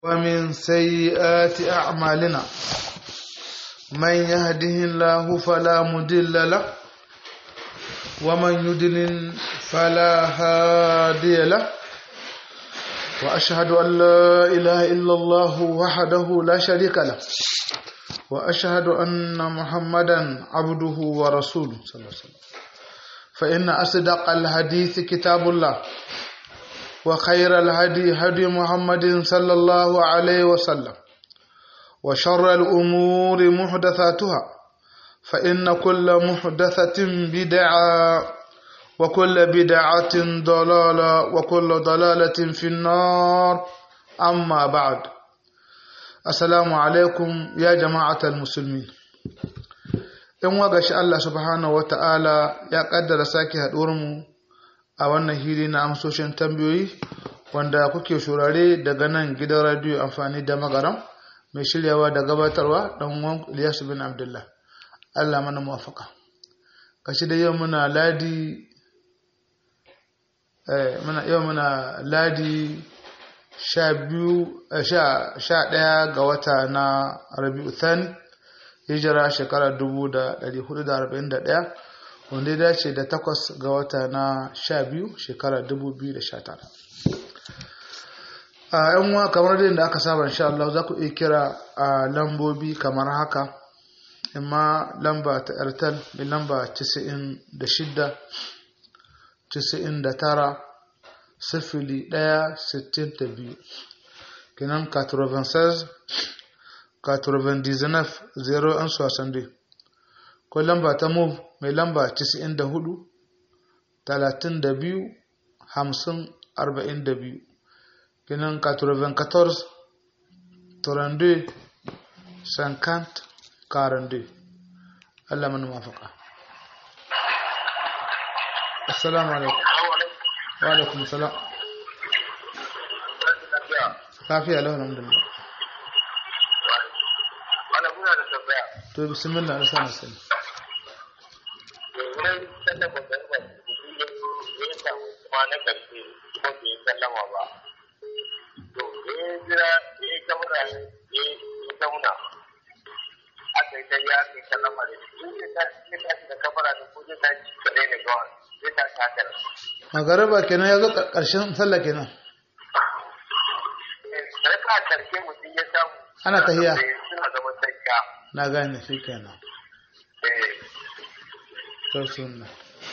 ومن سيئات أعمالنا من يهده الله فلا مضل له ومن يضلل فلا هادي له وأشهد أن لا إله إلا الله وحده لا شريك له وأشهد أن محمدا عبده ورسوله صلى الله عليه وسلم فإن أصدق الحديث كتاب الله وخير الهدي هدي محمد صلى الله عليه وسلم وشر الأمور محدثاتها فإن كل محدثة بدعة وكل بدعة ضلالة وكل ضلالة في النار أما بعد السلام عليكم يا جماعة المسلمين in waga shi Allah subhanahu wa ta'ala ya kaddara sake mu a wannan hili na amsoshin tambayoyi wanda kuke shurare daga nan gidan radiyo amfani da magaram mai shiryawa da gabatarwa don wan Ilyasu bin Abdullah Allah mana muwafaka kashi da yau muna ladi muna yau muna ladi sha biyu sha ɗaya ga wata na Rabi'u Thani hijira shekara dubu da ɗari hudu da arba'in da ɗaya wanda ya dace da takwas ga wata na sha biyu shekara dubu biyu da sha tara a yan uwa kamar da aka saba insha Allah za ku iya kira a lambobi kamar haka amma lamba ta airtel mai lamba 96 99 sifili ɗaya sittin da biyu kenan 96 99 0162 ko lamba ta move mai lamba 94 32 50 42 kenan 94 32 50 42 Allah mana mafaka assalamu alaikum wa alaikum salam lafiya lau alhamdulillah to bismillah na sana sani magaraba kenan ya zo ƙarshen sallah kenan ana tahiya na gane shi kenan to sunna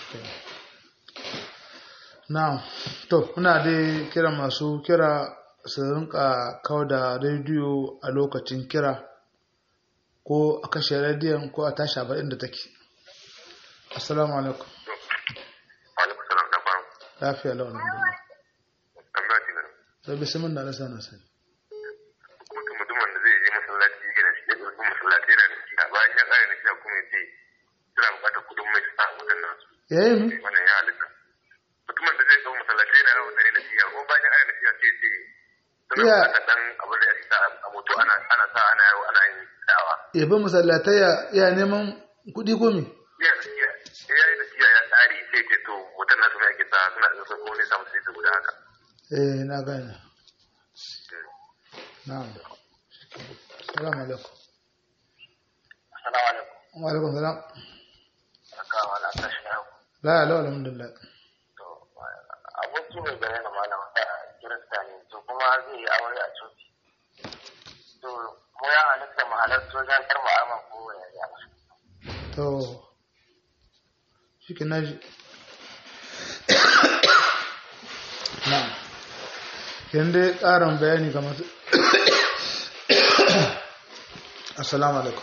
na to kuna dai kira masu kira su rinka kawo da rediyo a lokacin kira ko a kashe rediyon ko a tashi abar inda take assalamu alaikum lafiya launin duniya to bisimin da nasa na sani ya yi mi? wannan ya halitta mutumin da zai zo masallatai na yau tare da siya ko bayan ayyana siya sai ce suna bukatar dan abin da ya sa a moto ana ana sa ana yau ana yin da'awa ya bi masallatai ya neman kuɗi ko mi? ya ya ya yi da siya ya tsari sai ce to mutum nasu mai ake sa suna da ko ne samu sai su guda haka eh na gane na'am assalamu alaikum assalamu alaikum wa alaikum salam aka wala tashi na la la alhamdulillah to aboki ne gare na malam da kirista ne to kuma zai yi aure a coci to mu ya halitta mu halarta wajen karma arman ko ya ya to shi ke naji na yan dai ƙarin bayani ga masu assalamu alaikum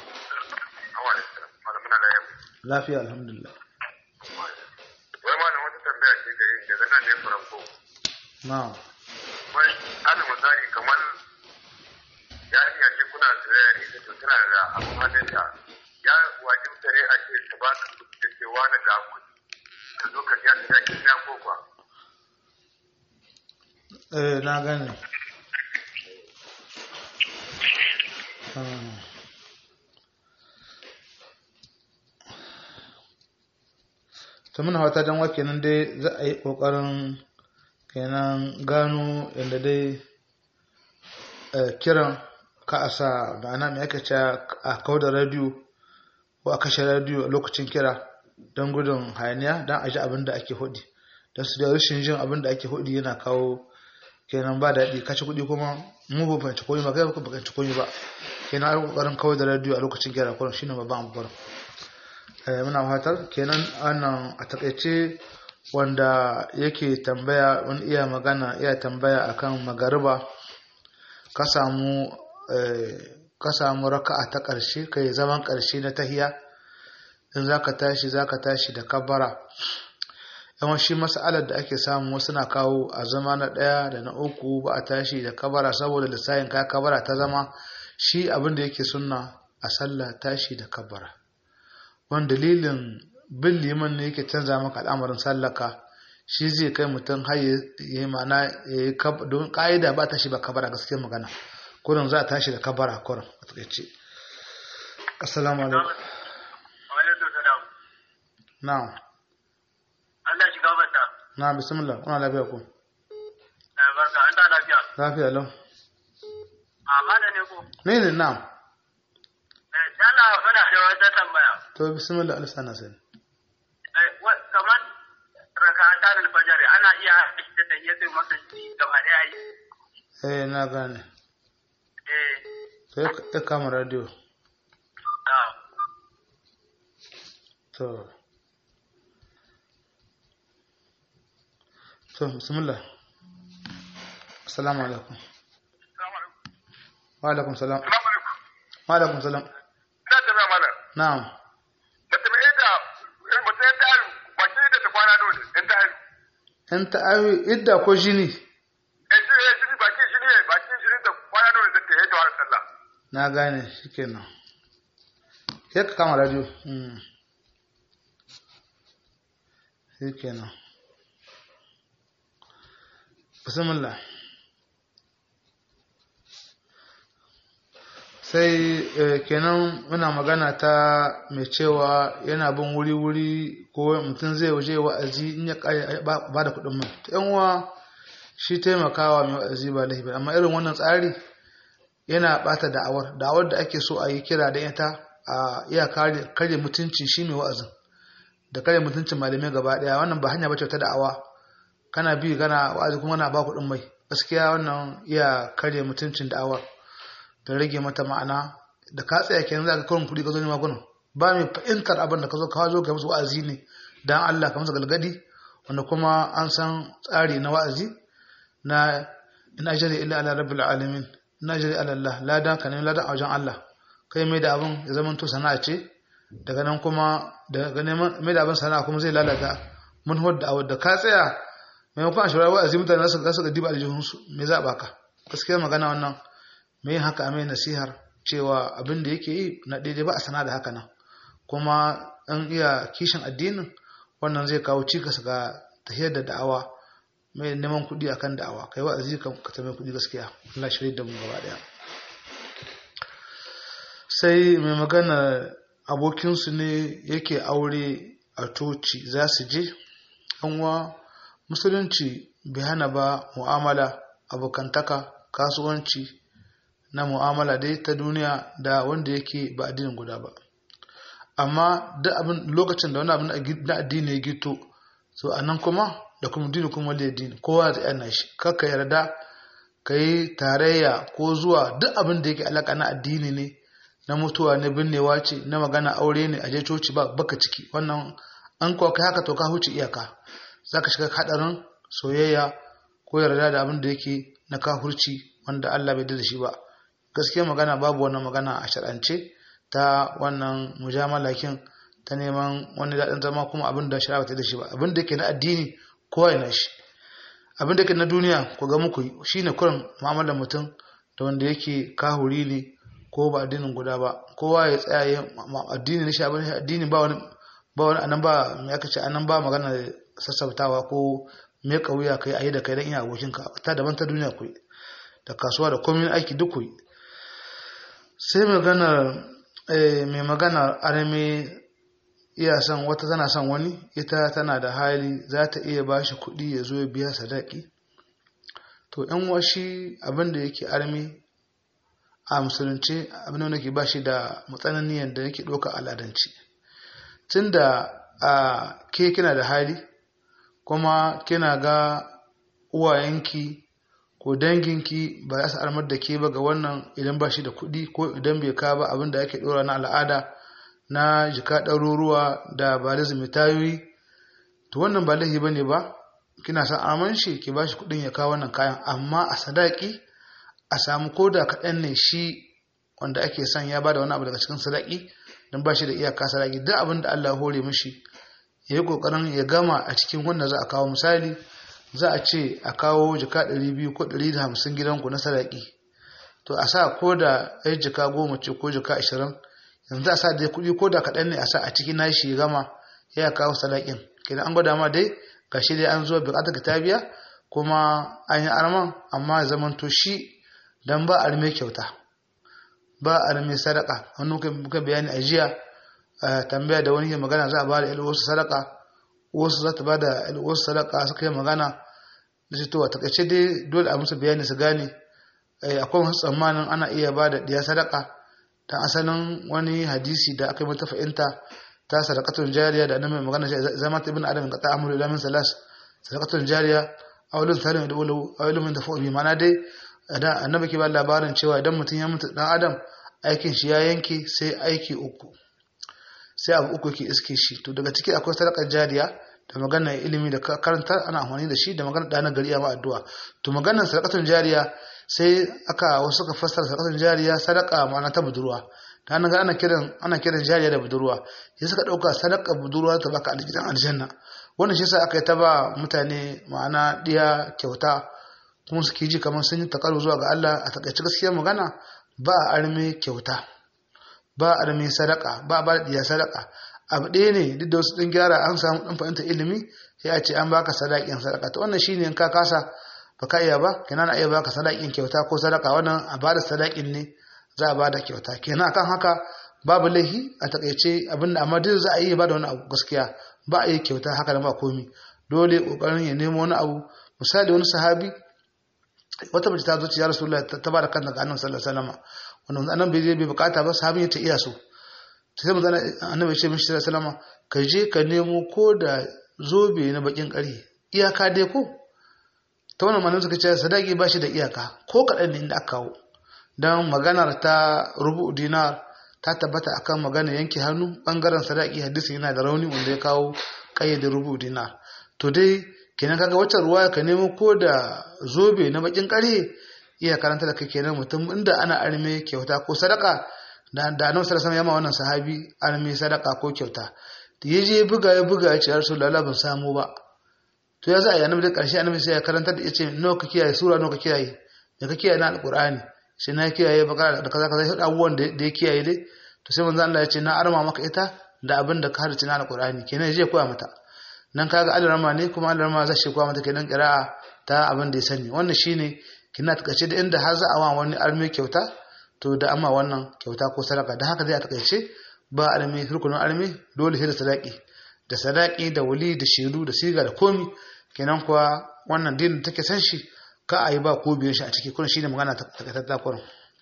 lafiya alhamdulillah wai malam wata tambaya ce gare ni daga nan ne faranko na wai ana misali kamar yarinya ce kuna soyayya ne da tana da abin hannunta ya wajibta ne a ce ta ba ka kuɗi da cewa na ga kuɗi ka zo ka biya ta da kin ko kuwa eh na gane Ah. ta muna hauta don wa kenan dai za a yi ƙoƙarin kenan gano yadda dai kiran ka a sa ma'ana mai aka ce a kawo da radiyo ko a kashe radiyo a lokacin kira don gudun hayaniya don a ji abin da ake hudi don su da rashin jin abin da ake hudi yana kawo kenan ba daɗi kashe kuɗi kuma mu ba fahimci koyi ba kai ba fahimci koyi ba kenan a ƙoƙarin kawai da radiyo a lokacin kira kuma shine babban abu muna fatar kenan wannan a takaice wanda yake tambaya wani iya magana iya tambaya akan magariba ka samu ka samu raka'a ta ƙarshe kai zaman ƙarshe na tahiya in zaka tashi zaka tashi da kabbara yawan shi mas'alar da ake samu wasu na kawo a zama na ɗaya da na uku ba a tashi da kabara saboda lissayin ka kabara ta zama shi abin da yake sunna a sallah tashi da kabara wani dalilin bin liman ne yake canza maka al'amarin sallaka shi zai kai mutum har ya yi mana ya yi don ƙa'ida ba tashi ba kabara gaskiyar magana kurin za a tashi da kabara kurin a takaice assalamu alaikum na'am Allah shiga bata. na bismillah kuna lafiya ko Barka, an da lafiya. lafiya lau Amma da ne ko? ne ne na'am Eh, yana fara da wata tambaya. to bismillah alisana sani Eh, wa- kamar rakatan alfajar ana iya haɗa da tayyatul masjid gaba ɗaya yi. eh na gane Eh, to ya- ya kama radio ah. to to bismillah assalamu alaikum wa alaikum salam wa alaikum salam Ina tambaya mana. na'am Mace mai yadda mace ya ta haru, ba ce da ta kwana dole, in ta haru. in ta awi idda ko jini Eh, shi ne, shi ne, ba ke shi ne, ba ke shi ne da kwana dole da ta yi ta wani sallah. na gane shikenan sai ka kama radio mm. shikenan bismillah sai eh, kenan muna magana ta mai cewa yana bin wuri-wuri ko mutum zai waje wa'azi in ya kare ba ba da kuɗin mai yan uwa shi taimakawa mai wa'azi ba laifi ba, amma irin wannan tsari yana bata da'awar da'awar da ake so a yi kira da ita a iya kare kare mutunci shi mai wa'azin da kare mutuncin malamai gaba daya wannan ba hanya bace ta da'awa kana bi kana wa'azi kuma na ba kuɗin mai gaskiya wannan iya kare mutuncin da'awar da rage mata ma'ana da ka tsaya kenan za ka kawo kuɗi ka zo ne magunan ba mai fahimtar abin da ka zo ka zo ka musu wa'azi ne dan Allah ka musu galgadi wanda kuma an san tsari na wa'azi na in ajri illa ala rabbil alamin in ajri ala Allah ladan ka ne ladan a wajen Allah kai mai da abin ya zama to sana'a ce daga nan kuma daga neman mai da abin sana'a kuma zai lalata manhaj da da ka tsaya maimakon a shawara wa'azi mutane za su ga diba aljihunsu me za a baka gaskiya magana wannan me yin haka a mai nasihar cewa abin da yake yi na daidai ba a sana da haka nan kuma an iya kishin addinin wannan zai kawo cikas ga tahiyar da da'awa mai neman kuɗi akan da'awa kai wa'azi ka ka ta mai kuɗi gaskiya Allah shirye da mu gaba daya sai mai magana abokinsu ne yake aure a toci za su je anwa musulunci bai hana ba mu'amala abokantaka kasuwanci na mu'amala dai ta duniya da wanda yake ba addinin guda ba amma duk abin lokacin da wani abin na addini ya gito so a nan kuma da kuma dini kuma wali addini kowa zai yana shi kakka yarda ka yi tarayya ko zuwa duk abin da yake alaka na addini ne na mutuwa ne binnewa ce na magana aure ne a je coci ba baka ciki wannan an kuwa kai haka to ka huce iyaka za ka shiga hadarin soyayya ko yarda da abin da yake na kafurci wanda Allah bai da shi ba gaskiya magana babu wannan magana a shar'ance ta wannan mujamalakin ta neman wani daɗin zama kuma abin da shari'a ta da shi ba abin da yake na addini kowa yana shi abin da yake na duniya ku ga muku shine kurin mu'amalar mutum da wanda yake kahuri ne ko ba addinin guda ba kowa ya tsaya ya addini ne shi abin addini ba wani ba wani anan ba me aka ce anan ba magana sassautawa ko me kauya kai ayi da kai dan ina abokinka ta daban ta duniya ku da kasuwa da komai aiki duk ku sai magana mai magana arme iya son wata tana son wani ita tana da hali za ta iya ba shi kuɗi ya zo ya biya sadaki to yan washi abin da yake arme a musulunci abin da nake ba shi da matsananiyan da nake ɗauka al'adanci tunda a ke kina da hali kuma kina ga uwayenki ko danginki ba za su armar da ke ba ga wannan idan ba shi da kuɗi ko idan bai ka ba abin da ake ɗora na al'ada na jika ɗaruruwa da ba da tayoyi to wannan ba laifi ba ne ba kina son aman shi ki ba shi kuɗin ya kawo wannan kayan amma a sadaki a samu koda kaɗan ne shi wanda ake son ya ba da wani abu daga cikin sadaki don ba shi da iyaka sadaki duk abin da Allah ya hore mishi ya yi ƙoƙarin ya gama a cikin wanda za a kawo misali za a ce a kawo jika ɗari biyu ko ɗari da hamsin gidanku na sadaki to a sa ko da ɗaya jika goma ce ko jika ashirin yanzu a sa dai kuɗi ko da kaɗan ne a sa a cikin nashi ya gama ya kawo sadakin kenan an gwada ma dai gashi dai an zo buƙatar ta biya kuma an yi arman amma ya zama to shi dan ba arme kyauta ba arme sadaka wani muka bayani a jiya tambaya da wani ke magana za a ba da wasu sadaka wasu za ta ba da wasu sadaka suka yi magana da shi to a takaice dai dole a musu bayani su gane akwai wasu tsammanin ana iya ba da ɗiya sadaka dan asalin wani hadisi da aka yi mata fahimta ta sadakatun jariya da annabi magana shi zama ta ibn adam ka ta amuru ila min salas sadakatun jariya awlun salim da ulu awlun da fa'u bi mana dai da annabi ke ba labarin cewa idan mutum ya mutu dan adam aikin shi ya yanke sai aiki uku sai abu uku ke iske shi to daga ciki akwai sadakar jariya da magana ilimi da karanta ana amfani da shi da magana da na gari a addu'a to maganar sadakatun jariya sai aka wasu ka fassara sadakatun jariya sadaka ma'ana ta budurwa ta ga ana kiran ana kiran jariya da budurwa sai suka dauka sadaka budurwa ta baka aljanna aljanna wannan shi yasa aka yi ta ba mutane ma'ana diya kyauta kuma suke ji kamar sun yi takaru zuwa ga Allah a takaice gaskiyar magana ba a arme kyauta ba a arme sadaka ba a ba diya sadaka abu ɗaya ne duk da wasu ɗin gyara an samu ɗan fahimta ilimi sai a ce an baka sadakin sadaka to wannan shine in ka kasa baka iya ba kenan na iya baka sadakin kyauta ko sadaka wannan a bada sadakin ne za a bada kyauta kenan akan haka babu laihi a takaice abinda amma duk za a yi ba da wani abu gaskiya ba a yi kyauta haka da ba komi dole kokarin ya nemo wani abu misali wani sahabi wata mace ta zo ci ya rasulullah ta ba da kanta ga annabi sallallahu alaihi wasallam wannan annabi bai bai bukata ba sahabin ya ce iya so sai mu zana annabi ya ce mishi sallallahu alaihi wasallam ka je ka nemo ko da zobe na bakin ƙari iyaka dai ko ta wannan malamin suka ce sadaki ba shi da iyaka ko kaɗan ne inda aka kawo don maganar ta rubu dinar ta tabbata akan magana yanke hannu bangaren sadaki hadisi yana da rauni wanda ya kawo kayyade rubu dinar to dai kenan kaga wacce ruwa ka nemo ko da zobe na bakin kare iya karanta da kai kenan mutum inda ana arme kyauta ko sadaka da da annabi sallallahu alaihi wannan sahabi arme sadaka ko kyauta da ya je buga ya buga ya ce ya rasulullahi ban samu ba to ya za a yi annabi da karshe annabi sai ya karanta da yace nawa ka kiyaye sura nawa ka kiyaye da ka kiyaye na alqur'ani sai na kiyaye bakara da kaza kaza abubuwan da ya kiyaye dai to sai manzo Allah ya ce na arma maka ita da abin da ka harci na alqur'ani kenan je koya mata nan kaga alarma ne kuma alarma zai shi koya mata kenan qira'a ta abin da ya sani wannan shine kina takaice da inda har za a wa wani arme kyauta to da amma wannan kyauta ko sadaka da haka zai a takaice ba arme rukunin arme dole sai da sadaki da sadaki da wali da shiru da siga da komi kenan kuwa wannan din take san shi ka a yi ba ko biyan shi a ciki kuna shine magana ta kurin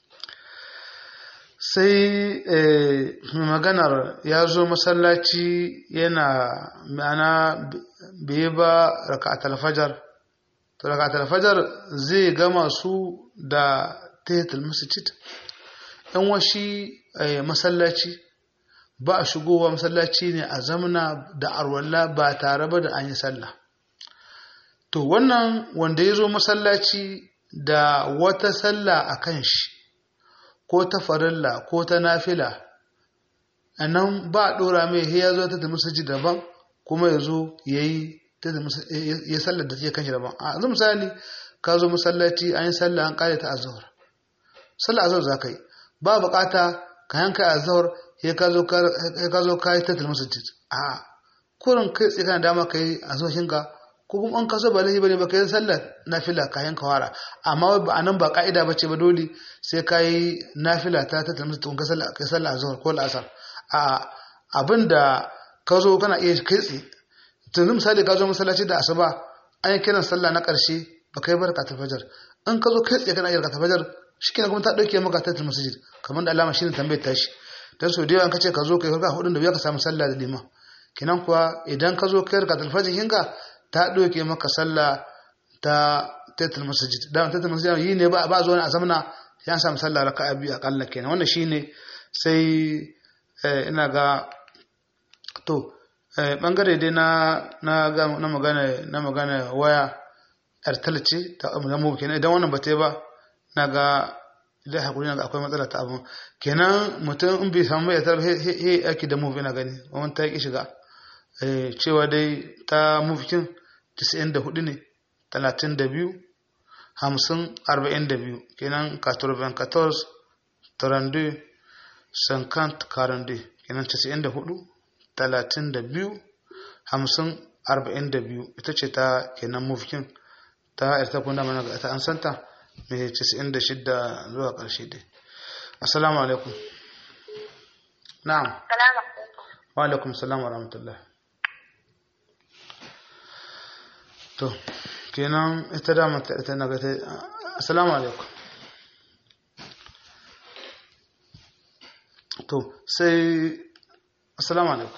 sai maganar ya zo masallaci yana ma'ana bai ba raka'atul fajar to raka'atul fajar zai gama su da tahiyatul masjid yan washi masallaci ba a shigowa masallaci ne a zamana da arwalla ba tare ba da an yi sallah to wannan wanda ya zo masallaci da wata sallah a kan shi ko ta farilla ko ta nafila a nan ba a ɗora mai ya zo ta tafi saji daban kuma ya zo ya yi ya sallar da take kan shi daban a yanzu misali ka zo masallaci an yi sallah an ƙare ta azhar sallah azhar za ka yi ba bukata ka yanka azhar ya ka zo ka yi ta tafi masjid a kurin kai tsaye kana dama ka yi azhar ka ko kuma an kaso ba laifi bane ba kai sallar nafila kayan kawara amma ba anan ba ka'ida bace ba dole sai kai nafila ta ta tamsu tun ka sallar kai sallar azhar ko al'asar a abinda ka zo kana iya kai tsaye tun misali ka zo masallaci da asuba an yi kiran sallah na karshe ba kai barka ta fajar in ka zo kai tsaye kana iya barka ta fajar shikenan kuma ta dauke maka tatul masjid kamar da alama shine tambayar tashi dan so da yawan kace ka zo kai ka hudun da biya ka samu sallah da liman kinan kuwa idan ka zo kai ka talfajin hinka ta dauke maka sallah ta tatul masjid dan tatul masjid yi ne ba ba zo a zamana ya samu sallah raka'a biyu akalla kenan wannan shine sai ina ga to bangare dai na na na magana na magana waya airtel ce ta mu kenan idan wannan ba ta yi ba na ga idan hakuri na ga akwai matsala ta abu kenan mutum in bai samu airtel he ake da move ina gani wannan ta yi shiga cewa dai ta move kin 94 ne 32 50 42 kenan 94 32 50 42 kenan 94 talatin da biyu hamsin arba'in da biyu ita ce ta kenan mufkin ta yarta kuna mana ga ta an santa mai casa'in da shidda zuwa ƙarshe dai assalamu alaikum na'am wa alaikum salam wa rahmatullah to kenan ita da mata ita na gata assalamu alaikum to sai Assalamu alaikum.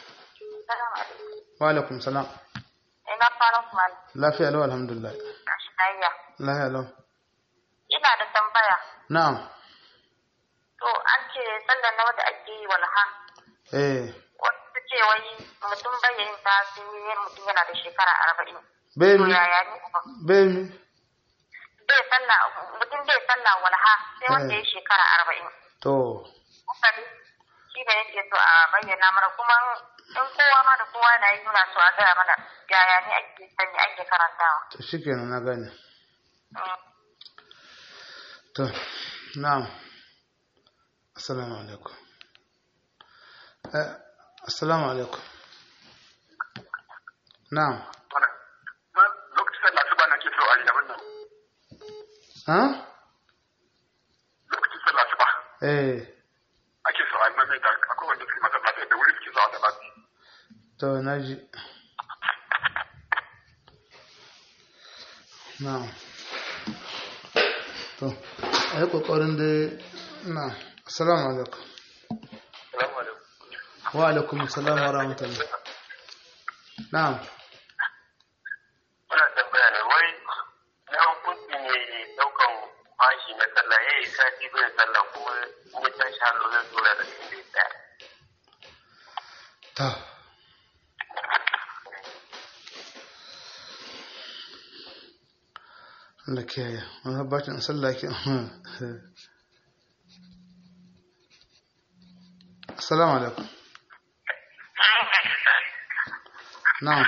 Wa alaikum salam. Ina fara kuma. Lafiya lau alhamdulillah. Ashiyayya. Lafiya lau. Ina da tambaya. Na'am. To an ce sallar na wanda ake yi walha. Eh. Wasu ce wai mutum bai yin ta sai mutum yana da shekara arba'in. Bai To mi? yaya ne? Bai mi? Bai sallah mutum bai sallah walha sai wanda Eh. ya shekara arba'in. To. Misali shi da yake so a bayyana mana kuma in kowa ma da kowa na yi nuna so a gaya mana yaya ne ake sani ake karantawa. To shikenan na gane. Mm. To. Na'am. Assalamu alaikum. Eh, assalamu alaikum. Na'am. lokacin da asuba na ke so a yi abin nan Ha? lokacin sallah asuba Eh. ake so a yi mamaita akwai wanda suke masallatai da wuri suke zuwa da lafi To naji. Na'am. To, ai kokarin dai na assalamu alaikum. salamu alaikum Wa alaikum assalam wa rahmatullah. Na'am. muna tambaya ne wai na hukunci ne daukan bashi na sallah ya yi sati bai sallah kuma kuma ta sha lura lura da shi bai tsaya Ta. Allah kiyaye. Wani bacin sallah ke. Assalamu alaikum. Na'am.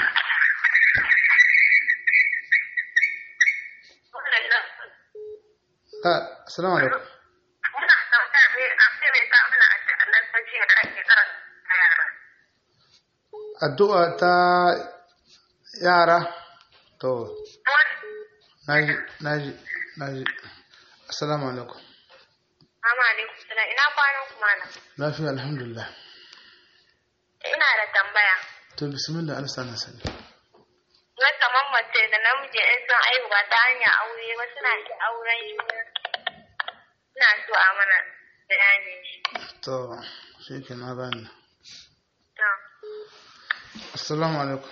Ah, assalamu alaikum. Muna tambaya ne a ce mai sa mana a cikin nan da ake karanta yara. Addu'a ta yara. To, Wani naji, naji, naji. Assalamu alaikum. Mama alaikum salam ina kwanan kuma na. Lafiya alhamdulillah. Ina da tambaya. To, bismillah alsa na sani. Na kamar mace da namiji in sun aihu ba ta hanyar aure ba suna iya auren juna. Ina so a mana bayani shi. To, shi ke na gani. To, Assalamu alaikum.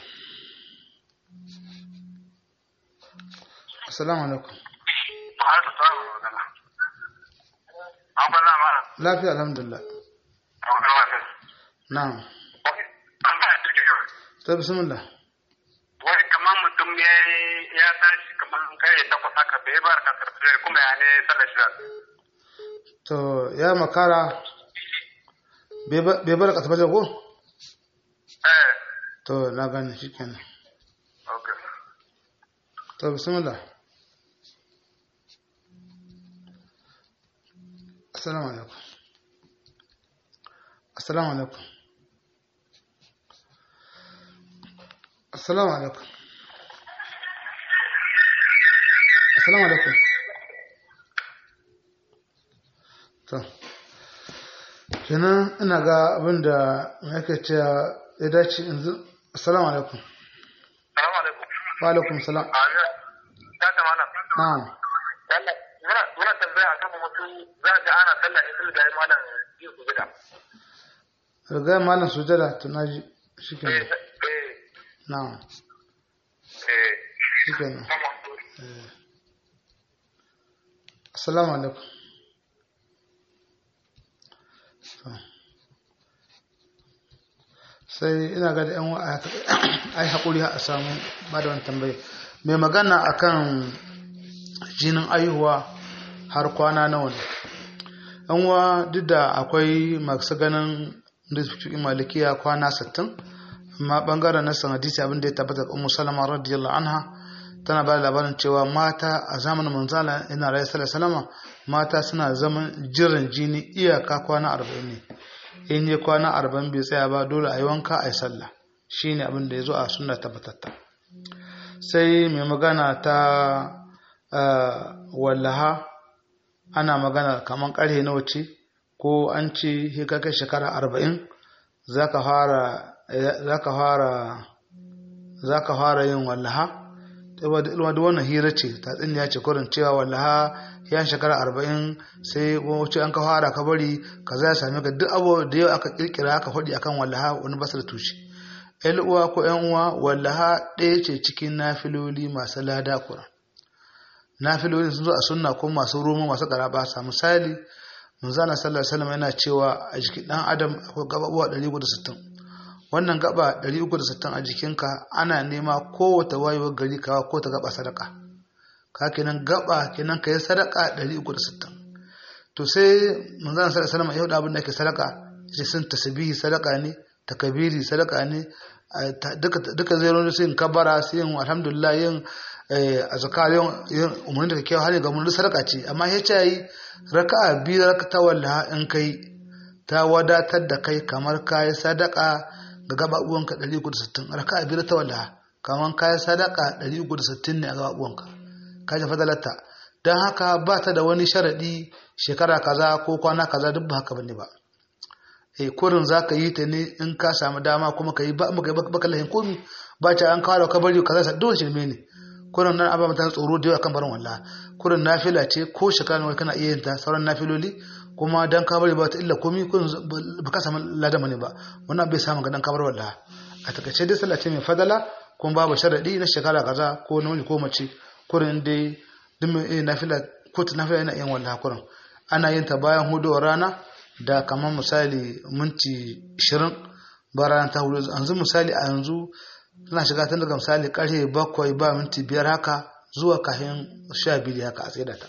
Assalamu alaikum. har su samu magana an bala ma Lafiya alhamdulillah. a wani wasu Na'am. an ba da ke To, bismillah. wai kamar mutum ya ya tashi kamar kare takwas haka bai bar ka karfi kuma ya ne sallar shi To, ya makara bai bar ƙasa bajar ko? eh To, na gani shi kenan. okay To, bismillah. Assalamu alaikum. Assalamu alaikum. Assalamu alaikum. Assalamu alaikum. To, kenan ina ga abin da yake cewa ya dace yanzu. Assalamu alaikum. salamu alaikum Wa alaikum salam. a ya ta ta mana Na'am. yalla muna muna tambaya akan ana sallah ne sun da ya malam yin su gida riga malam sujada tunaji shikenan eh eh na'am eh shikenan assalamu alaikum So. sai ina ga da yan wa ai hakuri a samu ba da wani tambaye mai magana akan jinin aihuwa har kwana nawa ne yan wa duk da akwai masu ganin da fi malikiya kwana 60 amma bangaren na sanadisi abin da ya tabbata ga ummu salama radiyallahu anha tana ba da labarin cewa mata a zamanin manzala ina rayu salama mata suna zaman jiran jini iyaka kwana arba'in ne in yi kwana arba'in bai tsaya ba dole a yi wanka a yi sallah shi ne abin da ya zo a suna tabbatatta sai mai magana ta wallaha ana magana kamar karhe nawa ce ko an ce sai ka kai shekara arba'in za ka fara yin wallaha ilma da wannan hira ce ta ya ce kurin cewa wallaha ya shekara arba'in sai wacce an ka fara ka bari ka za same ka duk abu da yau aka kirkira aka faɗi akan wallaha wani basu da tushe yan uwa ko yan uwa wallaha ɗaya ce cikin nafiloli masu lada kuran nafiloli sun zo a sunna ko masu roma masu karaba sa misali manzana sallallahu alaihi wasallam yana cewa a jikin dan adam akwai gababuwa 160 wannan gaba 360 a jikinka ana nema kowace wayewar gari kawa ko ta gaba sadaka ka kenan gaba kenan ka yi sadaka 360 to sai manzana sallallahu alaihi wasallam ya hudu abin da ke sadaka sai sun tasbihi sadaka ne takabiri sadaka ne duka duka zai ronda sai kabara sai yin alhamdulillah yin azkar yin umarni da kyau hali ga mun sadaka ce amma ya ce yi raka'a biyu raka ta wallaha in kai ta wadatar da kai kamar kayi sadaka ga gababuwanka 360 raka'a biyu ta wallaha kamar kayi sadaka 360 ne a gababuwanka ka ji fadalarta don haka ba ta da wani sharaɗi shekara kaza ko kwana kaza duk ba haka bane ba eh kurin za ka yi ta ne in ka samu dama kuma ka yi ba mu baka lahin komi ba ta an kawo ka bari kaza sa dole shirme ne kurin nan abin mutane tsoro da yawa kan barin wallah kurin nafila ce ko shekara nawa kana iya yin ta sauran nafiloli kuma dan ka bari ba ta illa komi kurin ba ka samu ladama ne ba wannan bai samu ga dan ka bar wallah a takaice dai sallah ce mai fadala kuma babu sharadi na shekara kaza ko namiji ko mace kurin dai duk mai nafila ko ta nafila yana yin wallah kurin ana yin ta bayan hudowar rana da kamar misali minti 20 ba rana ta hudu yanzu misali a yanzu tana shiga tun daga misali karfe bakwai ba minti biyar haka zuwa kahin sha biyu haka a tsaye ta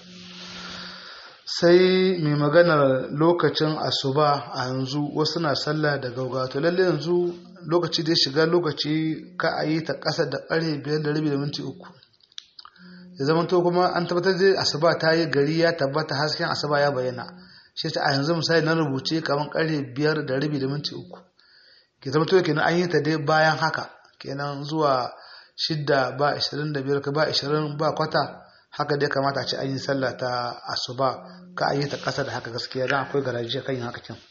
sai mai maganar lokacin asuba a yanzu wasu na sallah da gaugawa to lalle yanzu lokaci da shiga lokaci ka a yi ta ƙasa da ƙarfe biyar da rabi da minti uku ya zama to kuma an tabbatar da asuba ta yi gari ya tabbata hasken asuba ya bayyana shi ta a yanzu misali na rubuce kamar ƙarfe biyar da rabi da minti uku ke zama to kenan an yi ta dai bayan haka kenan zuwa shidda ba ishirin da biyar ba ishirin ba kwata haka dai kamata a ce an yi sallah ta asuba ka a yi ta ƙasa da haka gaskiya don akwai garaji kan yin haka kin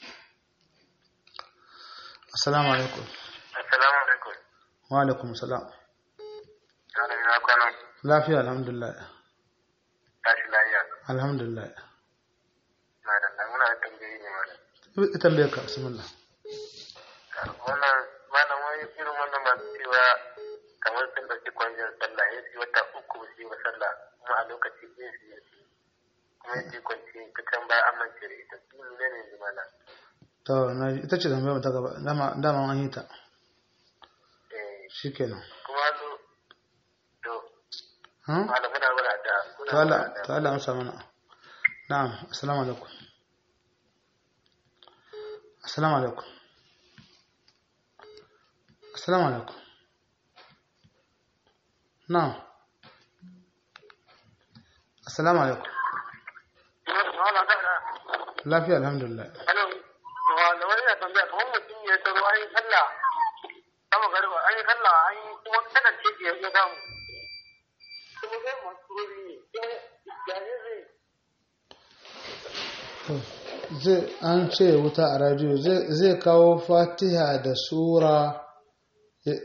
assalamu alaikum assalamu alaikum wa alaikum salam yana ina kwana lafiya alhamdulillah tashi lafiya alhamdulillah na da nan muna tambayi ne mana ita tambayar ka bismillah wannan malam wani irin wannan masu cewa kamar sun ɗauki kwanjin sallah ya fi wata uku ba su yi ba sallah kuma a lokaci ɗaya su yi kuma ya ce kwanci ta can ba amince da ita su ne ne ne mana to na ji- ita ce tambayar mu ta gaba dama dama an yi ta eh shikenan kuma zo to ha malam muna muna da muna ta Allah muna da ta Allah amsa mana na'am assalamu alaikum assalamu alaikum assalamu alaikum na'am assalamu alaikum lafiya alhamdulillah Hello, wanda wani ya tambaya kamar mutum ya tsaro an yi sallah sama garba an yi sallah an yi kuma kada ce ya ya samu. Kuma zai masu ruri ne, kuma jani zai To, zai an ce wuta a radio zai zai kawo fatiha da sura ya-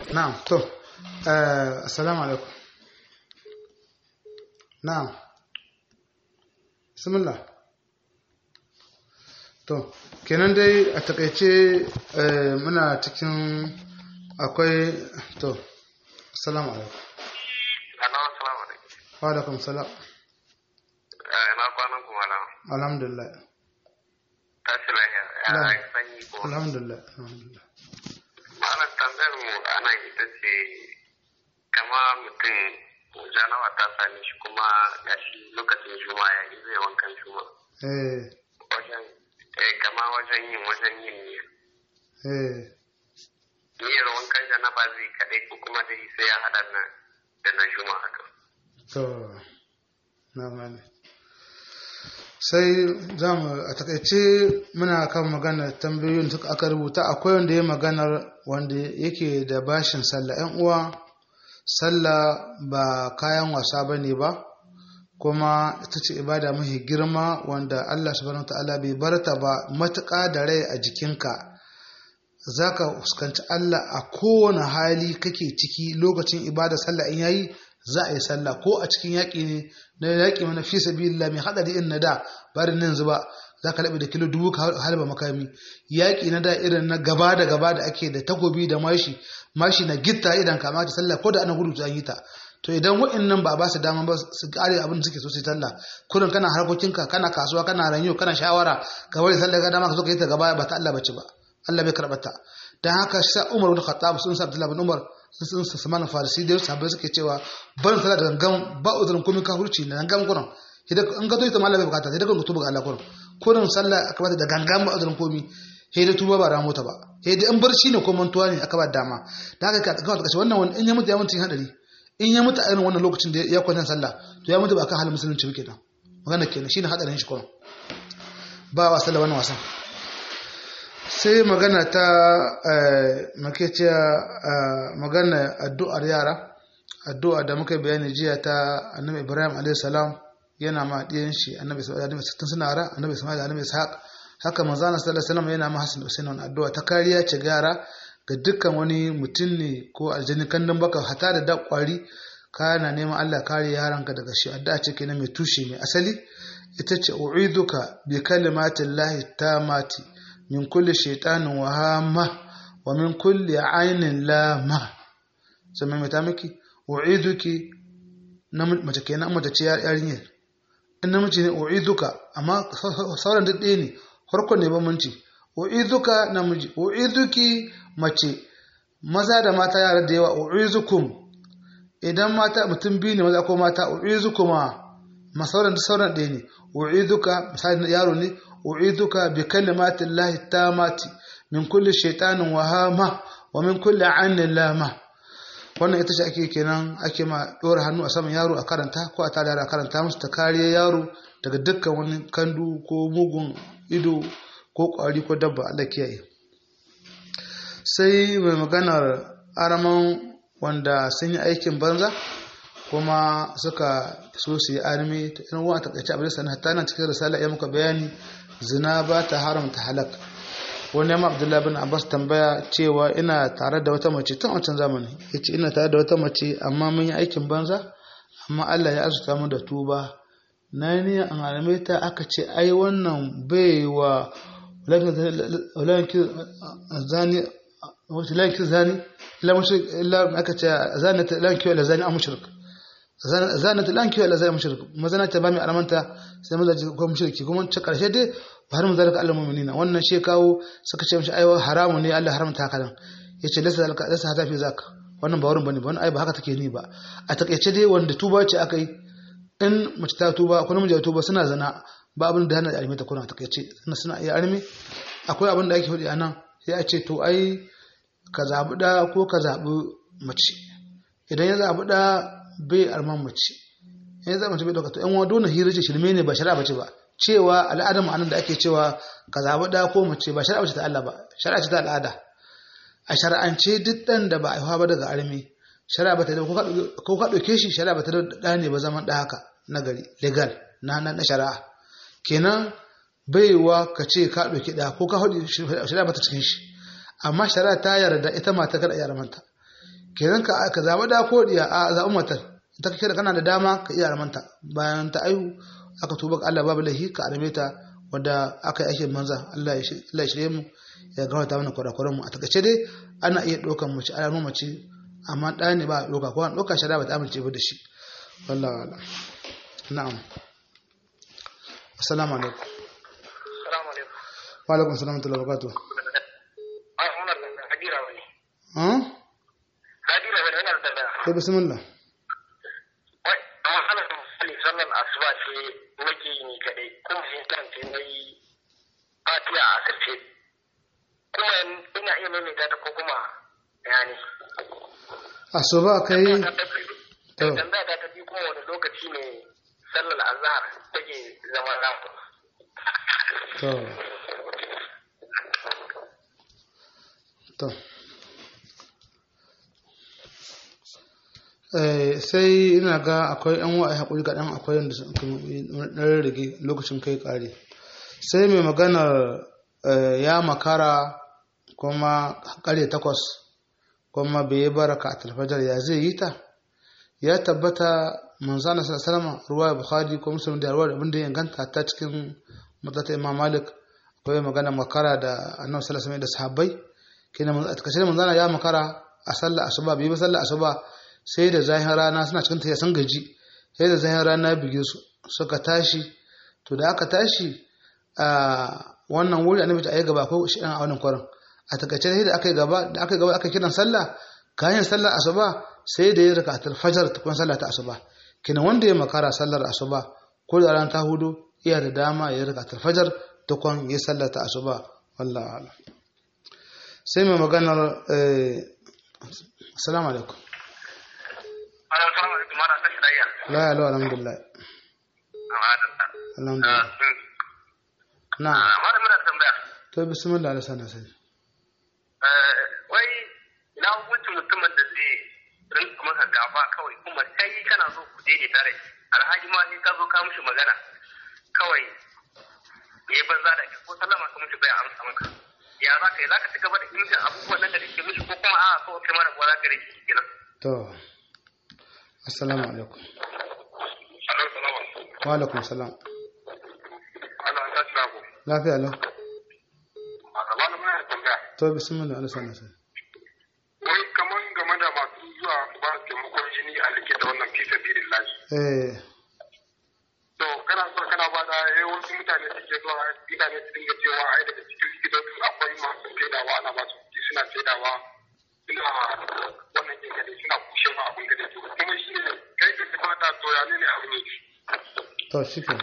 na'am to eh, assalamu alaikum na'am bismillah to kenan dai a takaice eh, muna cikin akwai to assalamu alaikum Hello, assalamu alaikum. wa alaikum salam Eh, Ina kwanan kuma na alhamdulillah tashi lahiya. Ya Na'am. yi sanyi ko. alhamdulillah alhamdulillah Malam tambayar mu a nan ita ce kama mutum janawa ta same shi kuma ya shi lokacin juma ya yi zai wankan juma. eh Wajen eh, kama wajen yin wajen yin niyya. eh Niyyar wankan janaba zai kaɗai ko kuma dai sai ya haɗa na da na juma haka. to na gane sai za mu a takaice muna kan magana tambayoyin da aka rubuta akwai wanda ya maganar wanda yake da bashin sallah yan uwa sallah ba kayan wasa ba ne ba kuma ita ce ibada mafi girma wanda Allah subhanahu wa ta'ala bai barta ba matuƙa da rai a jikinka za ka fuskanci Allah a kowane hali kake ciki lokacin ibada sallah in yayi za a yi sallah ko a cikin yaƙi ne na yaƙi mana fi sabilillah mai haɗari in na da bari nan zuba za ka laɓe da kilo dubu ka halba makami yaƙi na da irin na gaba da gaba da ake da takobi da mashi mashi na gitta idan kama ta sallah ko da ana gudu an yi ta to idan wa'annan ba ba su dama ba su kare abin da suke so su yi sallah kurin kana harkokinka kana kasuwa kana ranyo kana shawara ka bari sallah ga dama ka zo ka yi ta gaba ba ta Allah bace ba Allah bai karɓar ta dan haka sa Umar bin Khattab sun sa Abdullah bin Umar sun sa Salman Farisi da sahabbai suke cewa barin sallah da gangan ba uzurin komai ka hurci na gangan kurin idan an ga ita mallam bai bukata sai da kan tuba ga Allah kurin kurin sallah aka bata da gangan ba uzurin komai sai da tuba ba ramo ta ba sai da in barci ne ko mantuwa ne aka ba dama dan haka ka ga wannan wani in ya mutu ya mutu hadari in ya mutu a irin wannan lokacin da ya kwanta sallah to ya mutu ba kan halin musulunci ba kenan magana kenan shine hadarin shi kurin ba wa sallah wannan wasan sai magana ta makeciya magana addu'ar yara addu'a da muka bayani jiya ta annabi ibrahim a.s. yana ma ɗiyan shi annabi tun suna ra annabi ismail annabi ishaq haka manzana sallallahu alaihi yana ma hasan usain wani addu'a ta kariya ce ga yara ga dukkan wani mutum ne ko aljani kandun baka hata da dakwari kana neman Allah kare yaranka daga shi addu'a ce kenan mai tushe mai asali ita ce u'iduka bi kalimatillahi tamati min kulli shaitanin wahama wa min kulli ainin lama sai mai ta miki u'iduki na mace kenan mace ce yarinyar in namiji ne u'iduka amma sauran duk ɗaya ne farkon ne bambanci u'iduka namiji u'iduki mace maza da mata yara da yawa u'izukum idan mata mutum biyu ne maza ko mata u'izukuma ma sauran duk sauran ɗaya ne u'iduka misali yaro ne أعيذك بكلمات الله التامات من كل شيطان وهامة ومن كل عين لامة wannan ita ce ake kenan ake ma ɗora hannu a saman yaro a karanta ko a tada a karanta musu ta kariya yaro daga dukkan wani kandu ko mugun ido ko ƙwari ko dabba Allah kiyaye sai mai maganar araman wanda sun yi aikin banza kuma suka so su yi armi ta irin wa takaice abin sanar hatta nan cikin risala ya muka bayani zina ba ta haramta halak wani yamma abdullahi bin abbas tambaya cewa ina tare da wata mace tun wancan zamani ya ce ina tare da wata mace amma mun yi aikin banza amma allah ya azuta mu da tuba na ni an alame ta aka ce ai wannan bai wa walakin zani walakin zani ila mushrik illa aka ce zani lanki wala zani a mushrik zanat lanki wala zai mushrik mazana ta ba mai alamanta sai maza ko mushriki kuma ta karshe dai ba har mun zalika Allah mu'minina wannan shi kawo suka ce mishi aiwa haramu ne Allah haramta haka nan yace lasa zalika lasa hata fi zaka wannan ba wurin bane ba wannan ai ba haka take ni ba a takeice dai wanda tuba ce akai in mace ta tuba ko namiji ya tuba suna zana ba abin da hana alimi ta kuna takeice suna suna iya armi akwai abin da ake faɗi anan sai a ce to ai ka zabi da ko ka zabi mace idan ya zabi da bai arman mace in zama mace bai dauka to yan wado na hira ce shirme ne ba shari'a bace ba cewa al'adar ma'anar da ake cewa ka zaɓi ɗa ko mace ba shari'a bace ta Allah ba shari'a ce ta al'ada a shari'ance duk ɗan da ba a haihuwa ba daga armi shari'a ba ta da ko ka ɗauke shi shari'a ba ta da ɗa ne ba zaman ɗa haka na gari legal na na shari'a kenan baiwa ka ce ka ɗauki ɗa ko ka haɗu shari'a ba ta cikin shi amma shari'a ta yarda ita mata kada ya manta kenan ka ka zaba da ko diya a zaɓi matar ta kake da kana da dama ka iya armanta bayan ta aihu aka tuba ga Allah babu lahi ka arme ta wanda aka yi aikin manza Allah ya shirye mu ya gawata mana kwarakwaran mu a takaice dai ana iya ɗaukan mace ana nuna mace amma ɗaya ne ba a ɗauka ko an ɗauka shari'a ba ta amince ba da shi wallah wala na'am assalamu alaikum Assalamu alaikum. wa alaikum assalam wa rahmatullahi wa barakatuh Ai, wannan nan Hadira bane. ah Hadira bane wannan da. to bismillah Wai, amma ana misali sallar asuba ce nake yi ni kadai kuma sai kan sai nayi Fatiha a kace. Kuma ina iya maimaita ta ko kuma yani. asuba kai to Tambaya ta ta bi kuma wani lokaci ne sallar azhar take zama rafu. to to eh sai ina ga akwai yan wa'a hakuri kaɗan akwai yadda ɗan rage lokacin kai ƙare sai mai maganar eh, ya makara kuma ƙare takwas kuma bai yi baraka a talfajar ya zai yi ta ya tabbata manzana salama ruwa bukhari ko muslim da ruwa abin da ya inganta ta cikin mutata imam malik akwai magana makara da annabi sallallahu alaihi da sahabbai kenan a takaice manzana ya makara a sallar asuba bai ba sallar asuba sai da zahin rana suna cikin tafiya sun gaji sai da zahin rana bige su suka tashi to da aka tashi a wannan wuri annabi ta ayi gaba ko shi a wannan kwarin a takaice sai da aka yi gaba da aka yi gaba aka kiran sallah kayan sallar asuba sai da ya raka fajar tukun sallah ta asuba kenan wanda ya makara sallar asuba ko da ran ta hudu iya da dama ya raka fajar tukun ya sallar ta asuba wallahi a'lam sai mai maganar eh assalamu alaikum Assalamu alaikum mana tashi da iya. la ya alhamdulillah alhamdulillah na Amma da muna tambaya. to bismillah ala sana sai wai ina hukuncin mutumin da zai rinka maka gaba kawai kuma kai kana so ku daidai tare alhaji ma ni ka zo ka mishi magana kawai ya banza da ko sallama ka mishi bai amsa maka ya za ka yi za ka ci gaba da imtin abubuwan nan da kake mishi ko kuma a so kai mara za ka rike shi kenan to assalamu alaikum alaikum salam wa alaikum salam Allah ya tsaya ku lafiya lau amma da muna tambaya to bismillah ala sana sai wai kaman game da masu zuwa ba taimakon jini a like da wannan fi sabilillahi eh to kana so kana ba da eh wasu mutane suke zuwa mutane su dinga cewa ai daga cikin likitoci akwai masu saidawa ana ba su kuɗi suna saidawa suna wannan jin gade suna kushe ma abin gade to kuma shi ne kai ka fata to ya ne abin ne to shi ke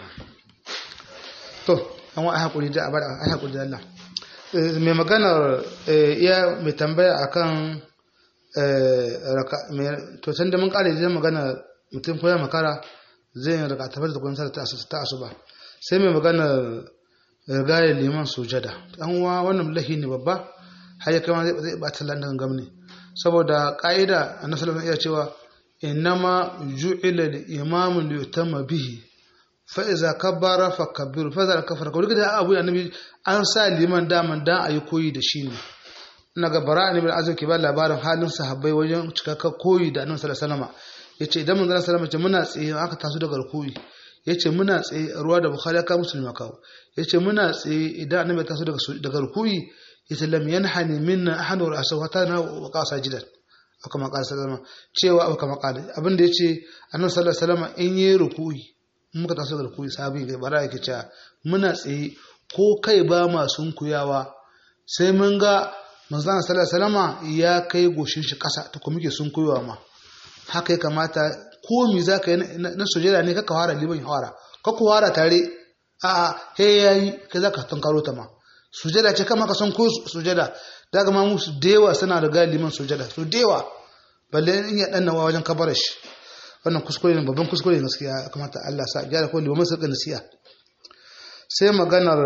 to an wa haƙuri da abada a haƙuri da Allah Eh, mai maganar eh, iya mai tambaya akan eh, raka mai- to can da mun kare zai magana mutum ko ya makara zai yi raka tafar da kwanci ta asu- ta asuba sai mai maganar rigayar liman sujada an wa wannan lahi ne babba har ya kama zai zai bata landan gamne saboda ka'ida annabi sallallahu alaihi wasallam iya cewa innama ju'ila al-imamu li yutamma bihi fa iza kabbara fa kabbiru fa iza kafara ko da abu annabi an sa liman daman dan ayi koyi da shi ne ina ga bara ne bil azum ke ba labarin halin sahabbai wajen cikakken koyi da annabi sallallahu alaihi wasallam yace idan manzon sallallahu alaihi wasallam muna tsaye aka taso daga rukuyi yace muna tsaye ruwa da bukhari ka musulmi kawo yace muna tsaye idan annabi ya taso daga daga rukuyi yace lam yanhani minna ahadu ra'sahu hatta na wa qasa jidan aka makala sallama cewa aka makala abinda yace annabi sallallahu alaihi wasallam in yi rukuyi in muka taso daga rukuyi sahabi ga bara yake cewa muna tsaye ko kai ba ma sunkuyawa sai mun ga manzon sallallahu alaihi wasallama ya kai goshin shi kasa ta kuma muke sunkuyawa ma haka ya kamata ko mi za ka yi na sujada ne kaka fara liban ya fara kaka fara tare a he yayi kai za ka tankaro ta ma sujada ce kama ka san ko sujada daga ma musu dewa suna da liman sujada su dewa balle in ya dannawa wajen kabar shi wannan kuskure ne babban kuskure ne gaskiya kamata Allah sa gyara ko liman su nasiya sai maganar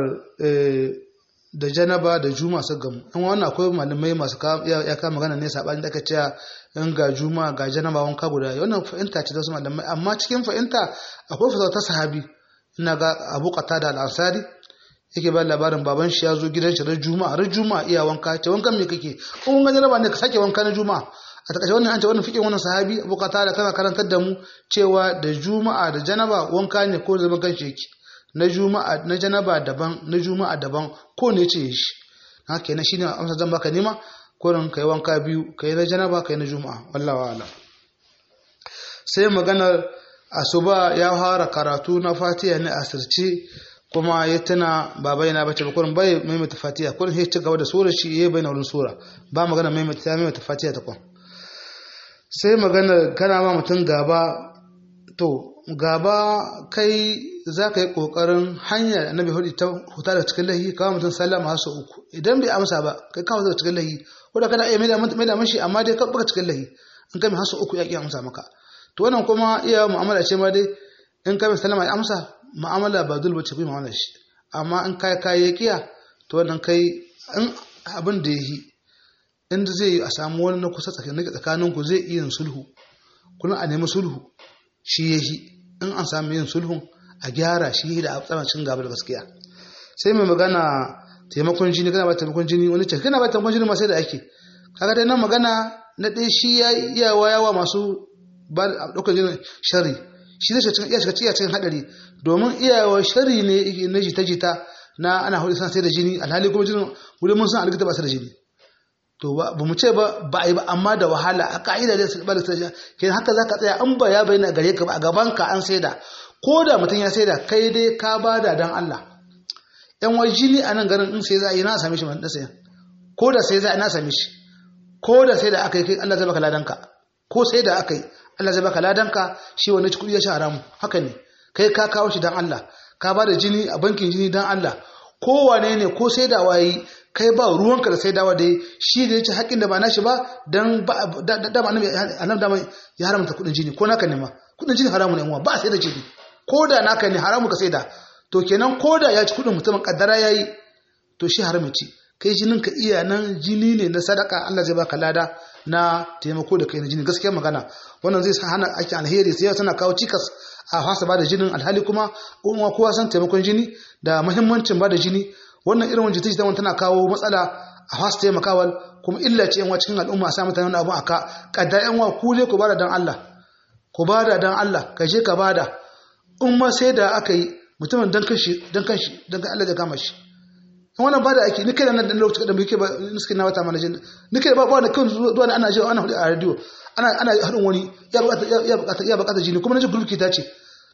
da janaba da juma su gamu in wannan akwai malamai masu ya kama magana ne sabani da aka cewa in ga juma ga janaba wanka guda wannan fahimta ce da wasu malamai amma cikin fahimta akwai fasauta ta sahabi ina ga abu da al-ansari yake ba labarin baban shi ya zo gidan shi ran juma'a ran juma'a iya wanka ce wankan me kake ko wankan janaba ne ka sake wanka na juma'a a takaice wannan an ce wannan fikin wannan sahabi Abu Qatada tana karantar da mu cewa da juma'a da janaba wanka ne ko zaman kanshi yake na juma'a na janaba daban na juma'a daban ko ne ce shi haka kenan shine amsa zan baka nema kurin kai wanka biyu kai na janaba kai na juma'a wallahi a'lam sai maganar asuba ya fara karatu na fatiha ne a sirce kuma ya tana ba bayyana bace ba kurin bai maimaita fatiha kurin sai ci gaba da sura shi yayi bayyana wurin sura ba magana maimaita maimaita fatiha ta kun sai magana kana ma mutum gaba to gaba kai za ka yi ƙoƙarin hanyar annabi hudu ta huta da cikin lahi kawo mutum sallama su uku idan bai amsa ba kai kawo da cikin lahi ko da kana iya mai da mashi amma dai baka cikin lahi in kai mai hasu uku ya ƙi amsa maka to wannan kuma iya mu'amala ce ma dai in kai mai sallama ya amsa mu'amala ba dole bace kai mu'amala shi amma in kai kai ya kiya to wannan kai in abin da yi inda zai yi a samu wani na kusa tsakanin ku zai iya sulhu kuma a nemi sulhu shi ya yi in an samu yin sulhun a gyara shi da tsamancin gaba da gaskiya sai mai magana taimakon jini kana ba taimakon jini wani ce kana ba taimakon jini masu da ake kaga dai nan magana na ɗaya shi ya iya wayawa masu ba ɗaukar jinin shari shi zai iya shiga cikin cikin haɗari domin iyawa shari ne na jita-jita na ana hudu sana sai da jini alhali kuma jinin wurin mun san alikita ba su da jini to ba mu ce ba ba a yi ba amma da wahala a ka'ida da ba da sai ke haka zaka tsaya an ba ya bayyana gare ka ba a gaban ka an saida ko da mutum ya saida kai dai ka bada dan Allah yan wai jini a nan garin in sai za a yi na same shi man da sayan ko da sai za a na same shi ko da sai da aka yi kai Allah zai baka ladanka ko sai da aka yi Allah zai baka ladanka shi wani kuɗi ya sha haramu haka ne kai ka kawo shi dan Allah ka ba da jini a bankin jini dan Allah kowane ne ko sai da wayi kai ba ruwanka da sai dawa dai shi da yace haƙin da ba nashi ba dan da annabi annabi da ya haramta kuɗin jini ko naka ne ma kuɗin jini haramu ne ba sai da jini ko da naka ne haramu ka sai da to kenan ko da ya ci kuɗin mutumin kaddara yayi to shi haramu ci kai jinin ka iya nan jini ne na sadaka Allah zai baka lada na taimako da kai na jini gaskiya magana wannan zai hana ake alheri sai tana kawo cikas a fasa bada jinin alhali kuma kuma kowa san taimakon jini da muhimmancin bada jini wannan irin wajen jita jita tana kawo matsala a fasa taimakawa kuma illa ce yanwa cikin al'umma a sa mutane wani abu aka kadda yanwa ku je ku bada dan Allah ku bada dan Allah ka je ka bada in ma sai da aka yi mutumin dan kashi dan kashi dan Allah ya kama shi wannan ba da ake ni kai da nan lokacin da muke ba niskin na wata manajin ni kai ba ba da kan zuwa ana ji ana hudu a radio ana ana hadin wani ya bukata ya bukata ya bukata jini kuma naji gulki ta ce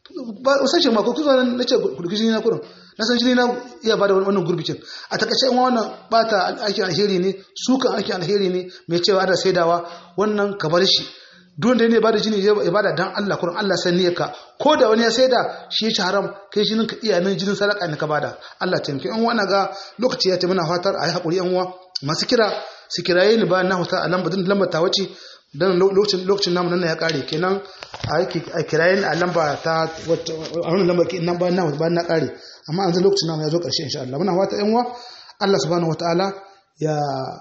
ba san shi ma ko kuzo nan nace gulki jini na kurin na san jini na iya bada wannan gurbicin a takaice in wannan bata aikin alheri ne sukan aikin alheri ne mai cewa da saidawa wannan ka bar shi duk da ne bada jini ya bada dan Allah kurin Allah san ka ko da wani ya saida shi ya haram kai jinin ka iya nan jinin sadaka ne ka bada Allah taimake in wani ga lokaci ya ta muna fatar ayi hakuri yan uwa masu kira su kiraye ni ba na huta a lamba din lamba ta wace dan lokacin lokacin namu nan ya kare kenan a kiraye ni a lamba ta a wannan lamba ke nan ba na ba na kare amma an lokacin namu ya zo karshe insha Allah muna fata yan uwa Allah subhanahu wataala ya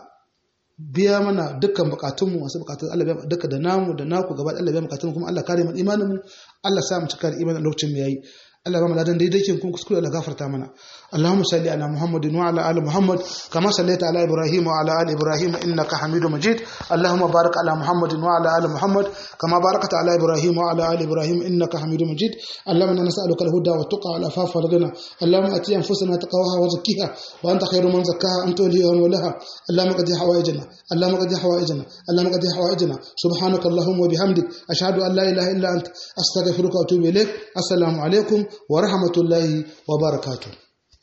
biya mana dukkan bukatunmu masu bukatun Allah biya duka da namu da naku gaba Allah biya bukatun kuma Allah kare mu imanin mu Allah sa mu cika da imanin lokacin mu yayi Allah ba mu ladan daidai kin kun kuskure Allah gafarta mana Allahumma salli ala Muhammadin wa ala ali Muhammad kama sallaita ala Ibrahim wa ala ali Ibrahim innaka Hamidum Majid Allahumma barik ala Muhammadin wa ala ali Muhammad kama barakta ala Ibrahim wa ala ali Ibrahim innaka Hamidum Majid Allahumma inna nas'aluka al-huda wa tuqa wal afafa wal ghina Allahumma ati anfusana taqwaha wa zakkiha wa anta khayru man zakkaha anta waliha wa laha Allahumma qadi hawaijana Allahumma qadi hawaijana Allahumma qadi hawaijana subhanaka Allahumma wa bihamdik ashhadu an la ilaha illa anta astaghfiruka wa atubu ilaik assalamu alaikum wa rahmatullahi wa barakatuh